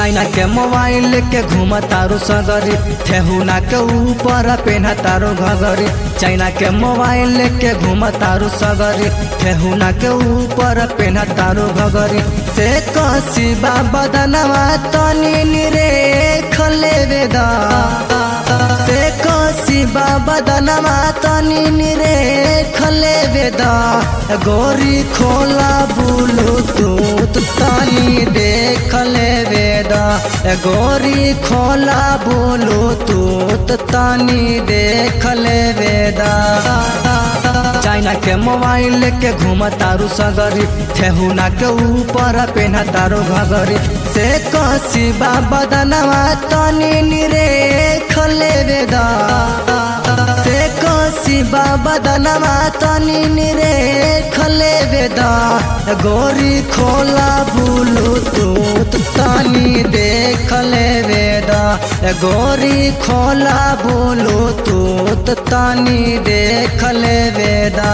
China के mobile लेके घूम तारू सगरी ठेहुना के ऊपर पेन्हा तारू घगरी चाइना के मोबाइल लेके घूम तारू सगरी ठेहुना के ऊपर पेन्हा तारू घगरी से कसी बाबा दनवा तनी निरे खले वेदा से कसी बाबा दनवा तनी निरे खले वेदा गोरी खोला बुलू तूत तनी देख ले वेदा गोरी खोला बोलो तूत तनी देख ले वेदा चाइना के मोबाइल लेके घूम तारू सगरी ठेहुना के ऊपर पेन्हा तारू घगरी से कसी बाबा दनवा तनी निरे खले वेदा से कसी बाबा दनवा तनी निरे खले वेदा गोरी खोला बुलू तूत तनी देख ले वेदा गोरी खोला बोलो तूत तनी देख ले वेदा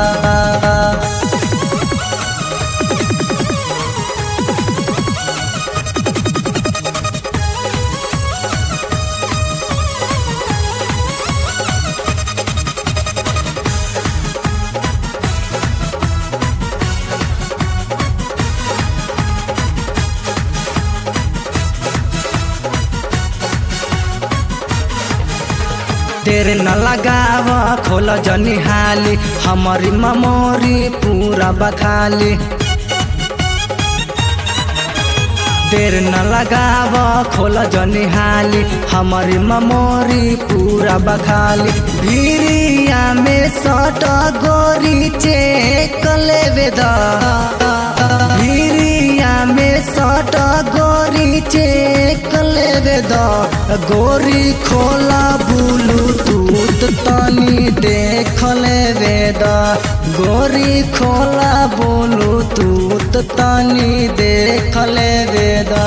तेरे न लगाव खोल जनी हाली हमारी ममोरी पूरा बखाली देर न लगाव खोल जनी हाली हमारी ममोरी पूरा बखाली भीरिया में सट गोरी चेक ले वेदा भीरिया में सट गोरी चेक ले वेदा गोरी खोला बुलू तूत तनी देख ले वेदा गोरी खोला बोलू तूत तनी देख ले वेदा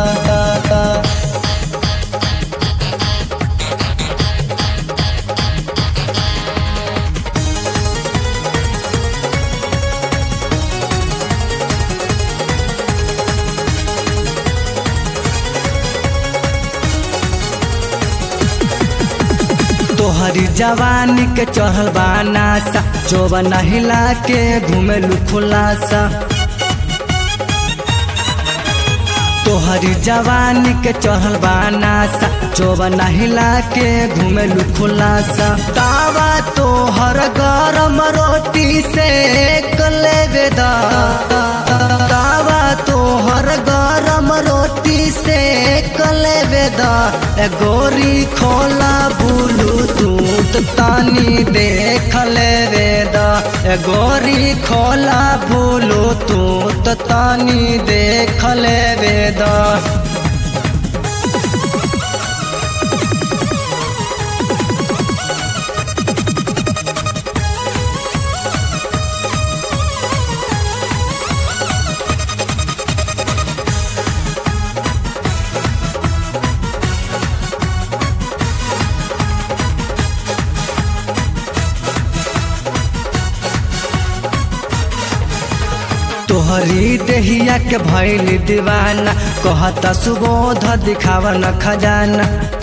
तोहरी जवानी के चढ़ल बानासा जोबन हिला के घूमेलू खुलासा तोहरी जवानी के चढ़ल बानासा जोबन हिला के घूमेलू खुलासा तावा तोहर गरम रोटी से कले वेदा तावा तोहर गरम रोटी से कले वेदा गोरी खोला बुलू दूत तानी देख ले वेदा गोरी खोला बुलू दूत तानी देख ले वेदा तोहरी देहिया के भैल दीवाना कहता सुबोध दिखावा न खजाना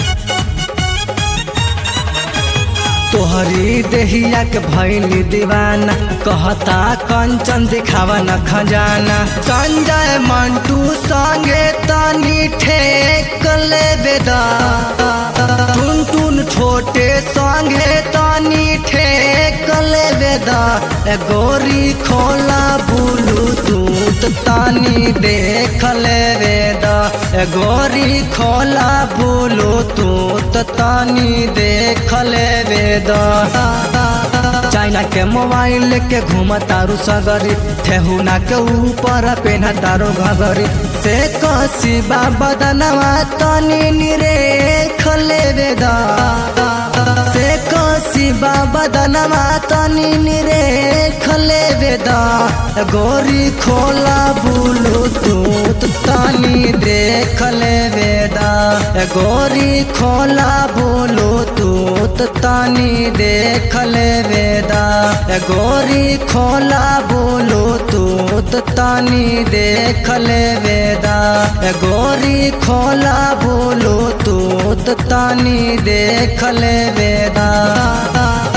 तोहरी देहिया के भैल दीवाना कहता कंचन दिखावा न खजाना संजय मंटू संगे तनी ठेक ले बेदा टुन टुन छोटे संगे तनी ठेक ले बेदा गोरी खोला बुलू दूत तानी देख ले वेदा गोरी खोला बुलू दूत तानी देख ले वेदा चाइना के मोबाइल लेके घूम तारू सगरी ठेहुना के ऊपर पेन्हा तारू घगरी से कसी बाबा दनवा तनी निरे खले वेदा से कसी बाबा दनवा तनी निरे खले वेदा गोरी खोला बुलू तूत तानी देख ले वेदा गोरी खोला बुलू तूत तानी देख ले वेदा गोरी खोला बोलो तूत तानी देख ले वेदा ए गोरी खोला बोलो तो तानी देख ले बेदा